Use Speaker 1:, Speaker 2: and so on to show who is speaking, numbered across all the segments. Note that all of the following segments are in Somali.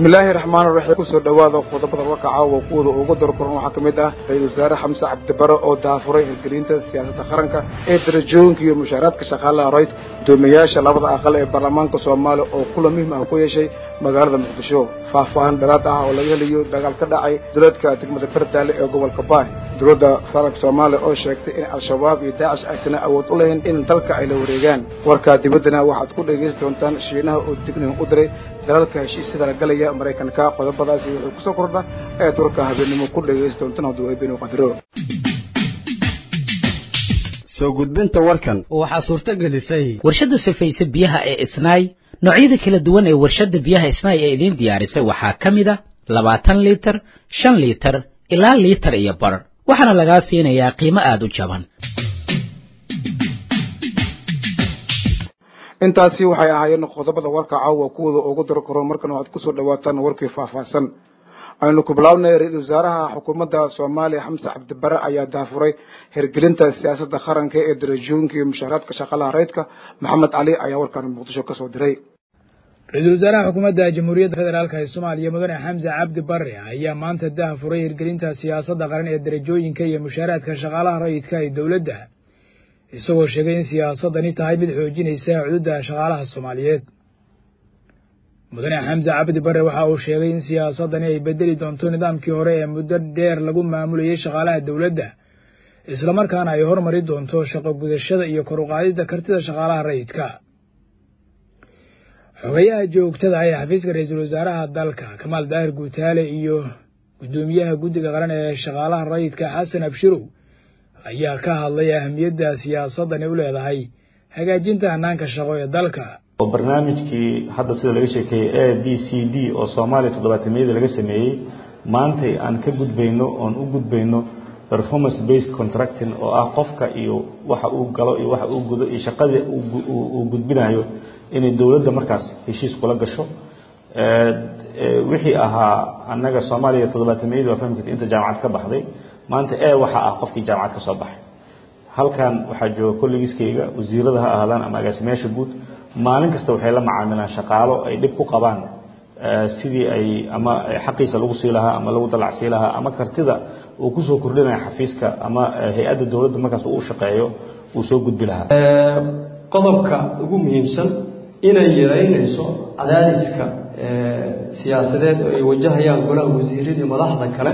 Speaker 1: bismillaahi raxmaan raxiim kusoo dhowaada qodobada wakaca waa kuwada ugu darkoran waxaa ka mid ah ra-isul wasaare xamse cabdibare oo daafuray hirgelinta siyaasadda qaranka ee darajooyinka iyo mushaaraadka shaqaalaha royd guddoomiyayaasha labada aqal ee baarlamaanka soomaaliya oo kula muhim ah ku yeeshay magaalada muqdisho faahfaahan dheeraad ah oo laga helayo dagaal ka dhacay duleedka degmada fardaale ee gobolka baay dowladda federaalka soomaaliya oo sheegtay in al-shabaab iyo daacish aysan awood u lahayn in dalka ay la wareegaan warkaa dibaddana waxaad ku dhegaysan doontaan shiinaha oo dignin u diray dalalka heshiisyada la galaya maraykanka qodobadaasi wuxuu kusoo kordha ayaad warka habeennimo ku dhegaysan doontaan hadduu eebenu qadiro
Speaker 2: soo gudbinta warkan
Speaker 3: waxaa suurto gelisay
Speaker 4: warshadda sifaysa biyaha ee isnaay noocyada kala duwan ee warshadda biyaha isnaay ee idiin diyaarisay waxaa ka mid a labaatan liitar shan liitar ilaa liitar iyo bar waxaana lagaa siinayaa qiimo aada u jaban
Speaker 1: intaasi waxay ahaayeen qodobada warka caawa kuwada ugu daro karo markan waxaad kusoo dhawaataan warkii faahfaahsan aynu ku bilaabnay ra-iisul wasaaraha xukuumadda soomaaliya xamse cabdibare ayaa daafuray hirgelinta siyaasadda qaranka ee darajooyinka iyo mushaaraadka shaqaalaha rayidka maxamed cali ayaa warkan muqdisho kasoo diray
Speaker 3: ra-iisul wasaaraha xukuumadda jamhuuriyadda federaalk ee soomaaliya mudane xamse cabdi bare ayaa maanta daafuray hirgelinta siyaasadda qaran ee darajooyinka iyo mushaaraadka shaqaalaha rayidka ee dowladda isagoo sheegay in siyaasadani tahay mid xoojinaysa cududda shaqaalaha soomaaliyeed mudane xamse cabdi bare waxa uu sheegay in siyaasadani ay bedeli doonto nidaamkii hore ee muddo dheer lagu maamulayay shaqaalaha dowladda islamarkaana ay hormari doonto shaqo gudashada iyo kor uqaadidda kartida shaqaalaha rayidka xogayaha joogtada ee xafiiska ra-iisul wasaaraha dalka kamaal daahir guutaale iyo guddoomiyaha guddiga qaran ee shaqaalaha rayidka xasan abshirow ayaa ka hadlay ahamiyadda siyaasadani u leedahay hagaajinta hanaanka shaqo ee dalka
Speaker 5: barnaamijkii hadda sida laga sheekeeyey a b c d oo soomaaliya toddobaatamiyadii laga sameeyey maantay aan ka gudbayno oon u gudbayno performance based contracting oo ah qofka iyo waxa uu galo iyo waxa uu gudo iyo shaqadii uu gudbinayo inay dowladda markaas heshiis kula gasho wixii ahaa annaga soomaaliya toddobaatamiyadii waa fahmi karta inta jaamacad ka baxday maanta e waxaa ah qofkii jaamacad ka soo baxay halkan waxaa jooga kollegiskayga wasiirada ha ahaadaan ama agaasimayaasha guud maalin kasta waxay la macaamilaan shaqaalo ay dhib ku qabaan sidii ay ama xaqiisa lagu sii lahaa ama lagu dalacsii lahaa ama kartida uu kusoo kordhinaya xafiiska ama hay-adda dowladda markaas uu shaqeeyo uu soo gudbi lahaa
Speaker 6: qodobka ugu muhiimsan inay yaraynayso cadaadiska siyaasadeed oo ay wajahayaan golaha wasiiradii madaxda kale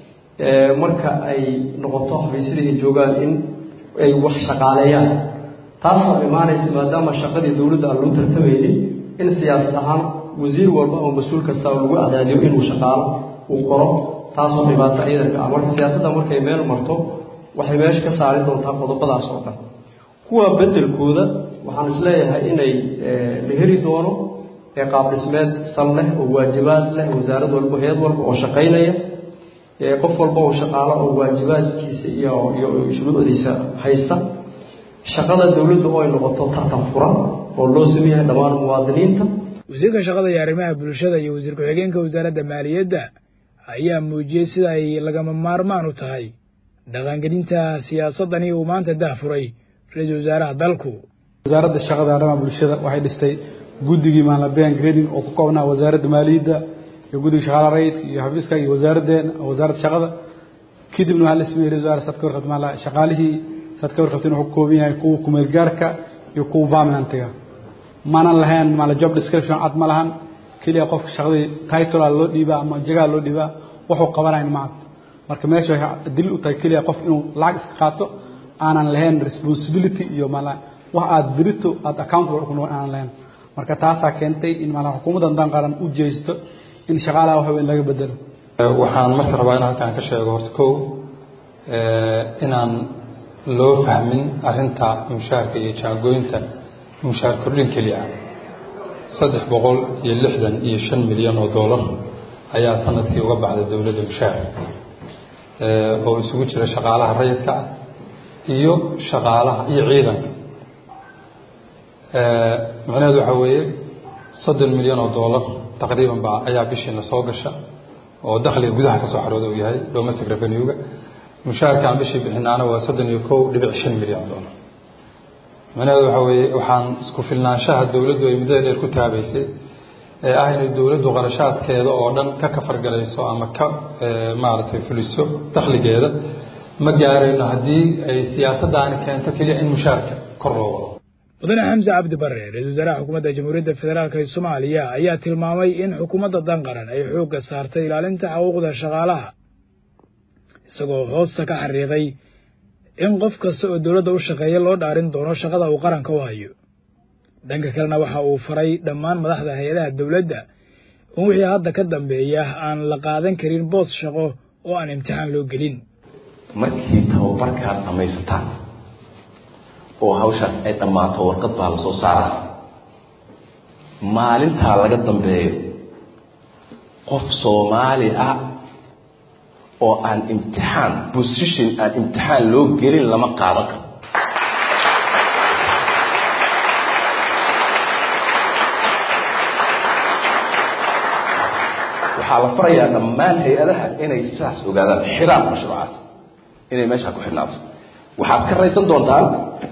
Speaker 6: marka ay noqoto xafiisyadii ay joogaan in ay wax shaqaaleeyaan taasoo imaanaysa maadaama shaqadii dowladda aan lagu tartamaynin in siyaasad ahaan wasiir walba oo mas-uul kasta lagu cadaadiyo inuu shaqaalo uu qoro taasoo dhibaato ciidanka ah marka siyaasadda markay meel marto waxay meesha ka saari doontaa qodobadaas oo dhan kuwa bedelkooda waxaan isleeyahay inay la heli doono qaab dhismeed sal leh oo waajibaad leh wasaarad walba hay-ad walba oo shaqaynaya qof walba oo shaqaalo oo waajibaadkiisa iyo iyo shuruucdiisa haysta shaqada dowladda oo ay noqoto tartan furan oo loo sameeyahay dhammaan muwaadiniinta
Speaker 3: wasiirka shaqada iyo arrimaha bulshada iyo wasiir ku-xigeenka wasaaradda maaliyadda ayaa muujiyey sida ay lagama maarmaan u tahay dhaqangelinta siyaasadani uu maanta dahfuray ra-iisul wasaaraha dalku
Speaker 7: wasaaradda shaqada arrimaha bulshada waxay dhistay guddigii maanlabean grading oo ku koobnaa wasaaradda maaliyadda iyo guddiga shaqaala rayidka iyo xafiiska iyo wasaaraddeena wasaaradda shaqada kadibna waxaa la sameeyey ra-isul wasaare saad ka warqabta maala shaqaalihii saad ka warqabteen wuxuu ka kooban yahay kuwa kumeel gaarka iyo kuwa permanentiga maanan lahayn maala job description cad ma lahan keliya qofka shaqadii titlea loo dhiibaa ama jagaa loo dhiibaa wuxuu qabanayn macad marka meesha waxay daliil u tahay keliya qof inuu lacag iska qaato aanan lahayn responsibility iyo maala wax aad berito aad accountable ku noqon aanan lahayn marka taasaa keentay in maala xukuumadda haddaan qaran u jeesto in shaqaalaha wax weyn laga bedelo
Speaker 8: waxaan marka rabaa in halkaan ka sheego horta kow inaan loo fahmin arrinta mushaarka iyo jaangooynta mushaar kordhin keliya ah saddex boqol iyo lixdan iyo shan milyan oo dollar ayaa sanadkii uga baxday dowladda mushaar oo isugu jira shaqaalaha rayidka ah iyo shaqaalaha iyo ciidanka macnaheedu waxaa weeye soddon milyan oo dollar taqriiban baa ayaa bishiina soo gasha oo dakhliga gudaha ka soo xarooda uu yahay domestic revenue-ga mushaarkaan bishii bixinaana waa soddon iyo kow dhibic shan milyan dollar macnaheedu waxaa weeye waxaan isku filnaanshaha dowladdu ay muddada dheer ku taabaysay ee ah inay dowladdu qarashaadkeeda oo dhan ka kafargalayso ama ka maaragtay fuliso dakhligeeda ma gaarayno haddii ay siyaasaddaani keento keliya in mushaarka kor loo wado
Speaker 3: mudane xamse cabdi bare ra-iisul wasaaraha xukuumadda jamhuuriyadda federaalk ee soomaaliya ayaa tilmaamay in xukuumadda danqaran ay xoogga saartay ilaalinta xuquuqda shaqaalaha isagoo hoosta ka xariiqay in qof kasta oo dowladda u shaqeeya loo dhaarin doono shaqada uu qaranka u hayo dhanka kalena waxa uu faray dhammaan madaxda hay-adaha dowladda in wixii hadda ka dambeeya aan la qaadan karin boos shaqo oo aan imtixaan loo gelin
Speaker 9: markii tababarkaad dhamaysataan oo hawshaas ay dhammaato warqad baa lasoo saaraa maalintaa laga dambeeyo qof soomaali ah oo aan imtixaan position aan imtixaan loo gelin lama qaadan karo waxaa la farayaa dhammaan hay-adaha inay sidaas ogaadaan xiraan mashruucaas inay meeshaa ku xidhnaato waxaad ka raysan doontaan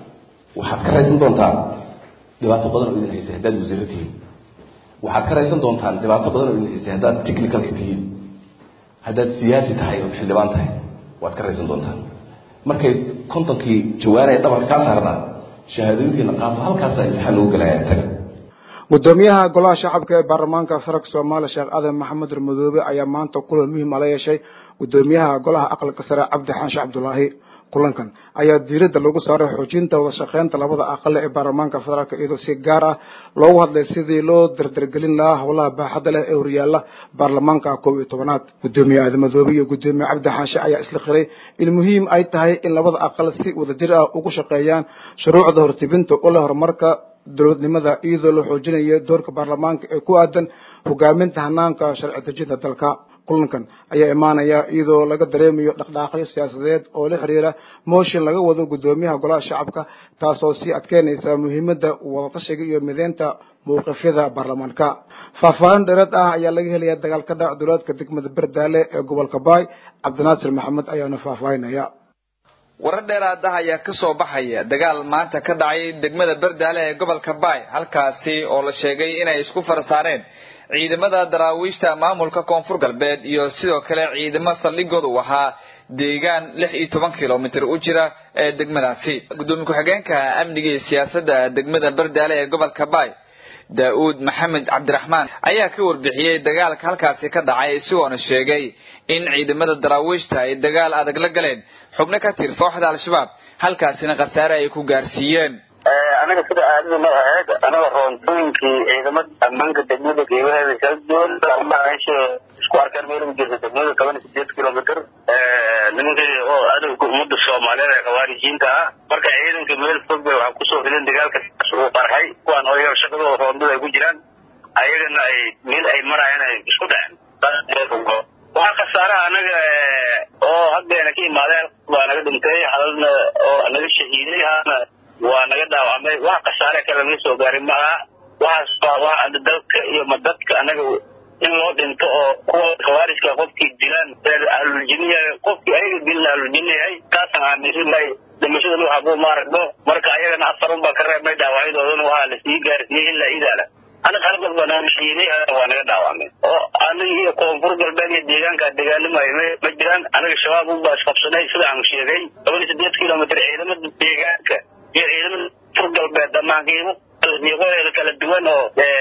Speaker 9: waxaad ka raysan doontaan dhibaato badan oo idin haysay haddaad wasiiro tihiin waxaad ka raysan doontaan dhibaato badan oo idin haysay haddaad technicalka tihiin haddaad siyaasi tahay ood xildhibaan tahay waad ka raysan doontaan markay kontonkii jawaanaya dhabarka kaa saarnaa shahaadooyinkiina qaato halkaasa imtixaan lagu gelaya taga
Speaker 1: gudoomiyaha golaha shacabka ee baarlamaanka federaalk soomaaliya sheekh aadan maxamed ramadoobe ayaa maanta kulan muhiim ala yeeshay gudoomiyaha golaha aqalka sare cabdi xaanshe cabdulaahi kulankan ayaa diiradda lagu saaray xoojinta wada shaqeynta labada aqale ee baarlamaanka federaalk iyadoo si gaar ah loogu hadlay sidii loo dardargelin lahaa howlaha baaxadda leh ee horyaala baarlamaanka koob iyo tobanaad gudoomiye aadan madoobe iyo gudoomiye cabdi xaanshe ayaa isla qiray in muhiim ay tahay in labada aqal si wadajir ah ugu shaqeeyaan shuruucda hortibinta u leh horumarka dowladnimada iyadoo la xoojinayo doorka baarlamaanka ee ku aadan hogaaminta hanaanka sharci dejinta dalka kulankan ayaa imaanaya iyadoo laga dareemayo dhaqdhaaqyo siyaasadeed oo la xiriira mooshin laga wado gudoomiyaha golaha shacabka taasoo sii adkeynaysa muhiimadda wadatashiga iyo mideynta mawqifyada baarlamaanka faahfaahin dheereed ah ayaa laga helaya dagaal ka dhac dowlaadka degmada berdaale ee gobolka baay cabdinaasir maxamed ayaana faahfaahinaya
Speaker 10: warar dheeraada ayaa ka soo baxaya dagaal maanta ka dhacay degmada berdaale ee gobolka baay halkaasi oo la sheegay inay isku farasaareen ciidamada daraawiishta maamulka koonfur galbeed iyo sidoo kale ciidamo saldhigood uu ahaa deegaan lix iyo toban kilomitr u jira ee degmadaasi gudoomiye ku-xigeenka amniga iyo siyaasadda degmada berdaale ee gobolka baay daa-uud maxamed cabdiraxmaan ayaa ka warbixiyey dagaalka halkaasi ka dhacay isagoona sheegay in ciidamada daraawiishta ay dagaal adag la galeen xubno ka tir kooxda al-shabaab halkaasina khasaare ay ku gaarsiiyeen
Speaker 11: anaga sida aadada ma ahayd anaga roontooyinkii ciidamada ammaanka degmada geebaheeda kala duwan ama meesha isku arkaan meel u jirta degmada toban iyo sideed kilomitr nimankii oo adowga ummadda soomaaliyeed ee khawaarijiinta ah marka ciidanka meel fog bay waxaa kusoo fileen dagaalka uu qarxay kuwaan oo shaqadooda roondada ay ku jiraan ayagana ay meel ay marayaan ay isku dhaceen waxaa khasaaraha anaga oo haddeena ka imaadeen baa naga dhintay halalna oo naga shahiiday hana waa naga dhaawacmay wax khasaare kale naga soo gaarin maaha waxaas waa wax dalka iyo ma dadka anaga in loo dhinto oo kuwa khawaarijka qofkii dilaan ahluljiniya qofkii ayaga dilna ahluljini yahay taasaan aaminsannahay dhimashada nuuxa buu maaragno marka ayagana afarun baa ka reebnay dhaawacyadoodana waxaa lasii gaarsiiyey ilaa idaala anaga halkas baa naga shiinay waa naga dhaawacmay oo anaga iyo koonfur galbeed iyo deegaanka dagaalamayo ma jiraan anaga shabaab unbaa isqabsanay sida aan sheegay toban iyo sideed kilomitr ciidamada deegaanka iyo ciidamada koonfur galbeed dhammaankiimu miiqoodeeda kala duwan oo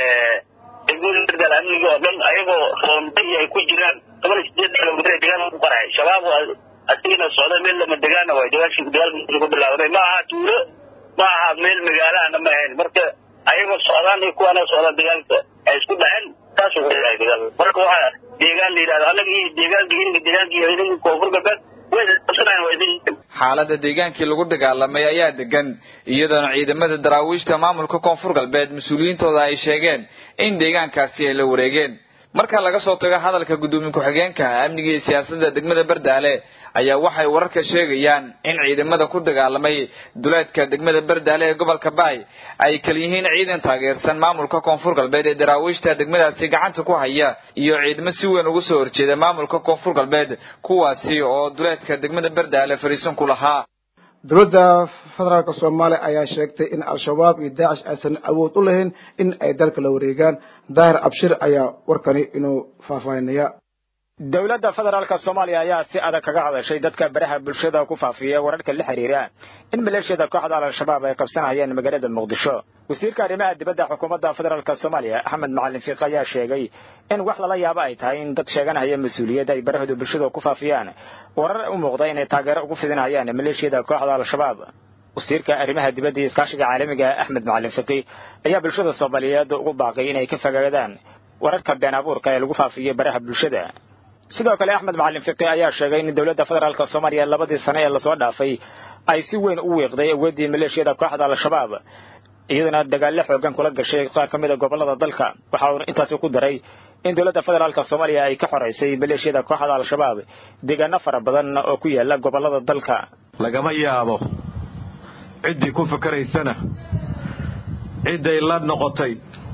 Speaker 11: degmada dal amniga oo dhan ayagoo roonda iyo ay ku jiraan toban iyo sideed kilomitr ee deegaanka ku qarxay shabaab asigana socda meel lama degaana waay dagaalkii dagaalkiisa ku bilaabaday ma aha tuulo ma aha meel magaalahana ma ahayn marka ayagoo socdaan iyo kuwaana socdaan dagaalka ay isku dhaceen taasuu ku yahay dagaal marka waxaa deegaan la yidhahdo annaga iyo deegaanka ininka deegaanka iyo ininka koonfur galbeed way qabsanayan waa idin
Speaker 10: xaaladda deegaankii lagu dagaalamay ayaa degan iyadoona ciidamada daraawiishta maamulka koonfur galbeed mas-uuliyiintooda ay sheegeen in deegaankaasi ay la wareegeen marka laga soo tago hadalka gudoomiye ku-xigeenka amniga iyo siyaasadda degmada berdaale ayaa waxay wararka sheegayaan in ciidamada ku dagaalamay duleedka degmada berdaale ee gobolka baay ay kala yihiin ciidan taageersan maamulka koonfur galbeed ee daraawiishta degmadaasi gacanta ku haya iyo ciidamo si weyn uga soo horjeeda maamulka koonfur galbeed kuwaasi oo duleedka degmada berdaale fariisan ku lahaa
Speaker 1: dowladda federaalk soomaaliya ayaa sheegtay in al-shabaab iyo daacish aysan awood u lahayn in ay dalka la wareegaan daahir abshir ayaa warkani inuu faahfaahinaya
Speaker 12: dowladda federaalka soomaaliya ayaa si adag kaga hadashay dadka baraha bulshada ku faafiya wararka la xiriira in maleeshiyada kooxda al-shabaab ay qabsanayaan magaalada muqdisho wasiirka arrimaha dibadda xukuumadda federaalk soomaaliya axmed macalin fiiq ayaa sheegay in wax lala yaabo ay tahay in dad sheeganaya mas-uuliyad ay barahooda bulshada ku faafiyaan warar u muuqda inay taageero ugu fidinayaan maleeshiyada kooxda al-shabaab wasiirka arrimaha dibadda iyo iskaashiga caalamiga axmed macalin fiqi ayaa bulshada soomaaliyeed ugu baaqay inay ka fogaadaan wararka been abuurka ee lagu faafiyo baraha bulshada sidoo kale axmed macalin fiqi ayaa sheegay in dowladda federaalk soomaaliya labadii sane ee lasoo dhaafay ay si weyn u wiiqday awooddii maleeshiyada kooxda al-shabaab iyadana dagaallo xoogan kula gashay qaar ka mid a gobollada dalka waxa uu intaasi ku daray in dowladda federaalk soomaaliya ay ka xoraysay maleeshiyada kooxda al-shabaab deegaano fara badan oo ku yaala gobollada dalka
Speaker 13: lagama yaabo ciddii ku fikeraysana cidday la noqotay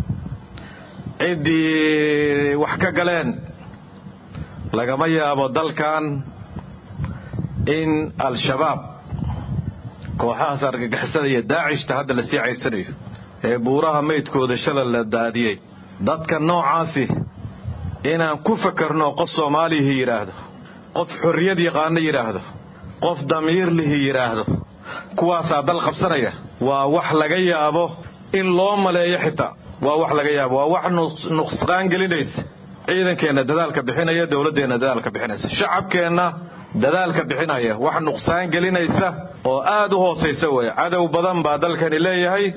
Speaker 13: ciddii wax ka galeen lagama yaabo dalkan in al-shabaab kooxahaas argagixisada iyo daacishta hadda la sii caysanayo ee buuraha maydkooda shalay la daadiyey dadka noocaasi inaan ku fakarno qof soomaalihi yidhaahdo qof xorriyad yaqaano yidhaahdo qof damiirlihi yidhaahdo kuwaasaa dal qabsanaya waa wax laga yaabo in loo maleeyo xitaa waa wax laga yaabo waa wax nuqsqaan gelinaysa ciidankeenna dadaalka bixinaya dowladdeenna dadaalka bixinaysa shacabkeenna dadaalka bixinaya wax nuqsaan gelinaysa oo aad u hoosaysa weeye cadow badan baa dalkani leeyahay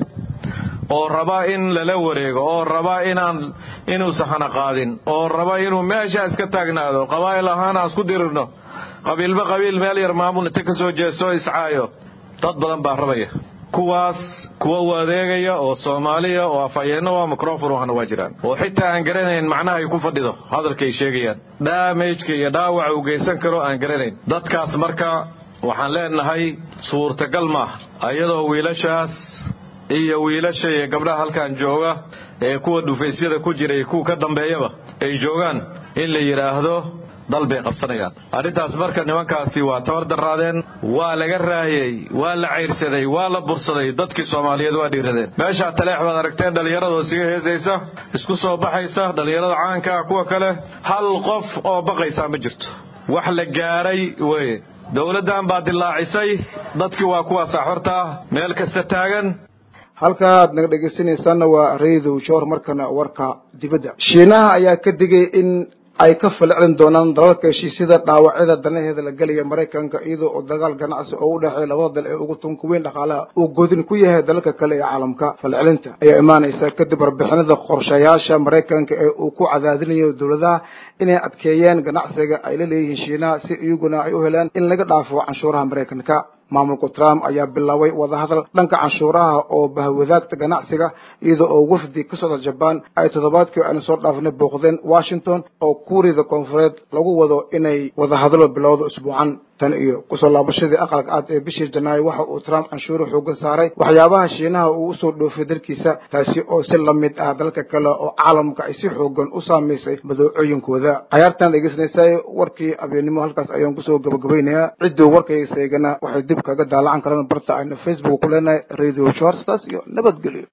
Speaker 13: oo raba in lala wareego oo raba inaan inuusan hana qaadin oo raba inuu meesha iska taagnaado qabaa'il ahaan aan isku dirirno qabiilba qabiil meel yar maamul inta ka soo jeesto iscaayo dad badan baa rabaya kuwaas kuwa wadeegaya oo soomaaliya oo afhayeenno waa microfon waxna waa jiraan oo xitaa aan garanayn macnaha ay ku fadhido hadalka ay sheegayaan dhaamajka iyo dhaawaca uu geysan karo aan garanayn dadkaas marka waxaan leenahay suurtagal maaha ayadoo wiilashaas iyo wiilasha iyo gabdhaha halkan jooga ee kuwa dhufaysyada ku jira iyo kuwa ka dambeeyaba ay joogaan in la yidhaahdo dal bay qabsanayaan arrintaas marka nimankaasi waa tabar daraadeen waa laga raayey waa la cayrsaday waa la bursaday dadkii soomaaliyeed waa dhiiradeen meeshaa taleex baad aragteen dhallinyaradoo siga heesaysa isku soo baxaysa dhallinyarada caanka ah kuwa kale hal qof oo baqaysaa ma jirto wax la gaaray weye dowladdan baa dilaacisay dadkii waa kuwaasaa xorta ah meel kasta taagan
Speaker 1: halkaaad naga dhegaysanaysaanna waa raydow joor markana warka dibadda shiinaha ayaa ka digay in ay ka falcelin doonaan dalalka heshiisyada dhaawacyada danaheeda la gelaya maraykanka iyadoo oo dagaal ganacsi oo u dhexeeya labada dal ee ugu tunka weyn dhaqaalaha uu godin ku yahay dalalka kale ee caalamka falcelinta ayaa imaanaysa kadib warbixinada qorshayaasha maraykanka ee uu ku cadaadinayo dowladaha inay adkeeyeen ganacsiga ay la leeyihiin shiinaha si iyaguna ay u helaan in laga dhaafo canshuuraha maraykanka maamulka trump ayaa bilaabay wadahadal dhanka canshuuraha oo bahwadaagta ganacsiga iyadoo oo wafdi ka socda jabaan ay toddobaadkii aynu soo dhaafnay booqdeen washington oo kuuriyada koonfureed lagu wado inay wadahadalo bilowda usbuucan tan iyo kusoo laabashadii aqalka cad ee bishii janaayo waxa uu trump canshuuro xoogan saaray waxyaabaha shiinaha uu usoo dhoofay dalkiisa taasi oo si lamid ah dalka kale oo caalamka ay si xoogan u saamaysay madowcooyinkooda cayaartan dhegeysanaysaa warkii abeennimo halkaas ayaan kusoo gabagabaynayaa cidduu warkayga seegana waxay dib kaga daalacan karaan barta aynu facebook ku leenahay radio shorts taas iyo nabadgelyo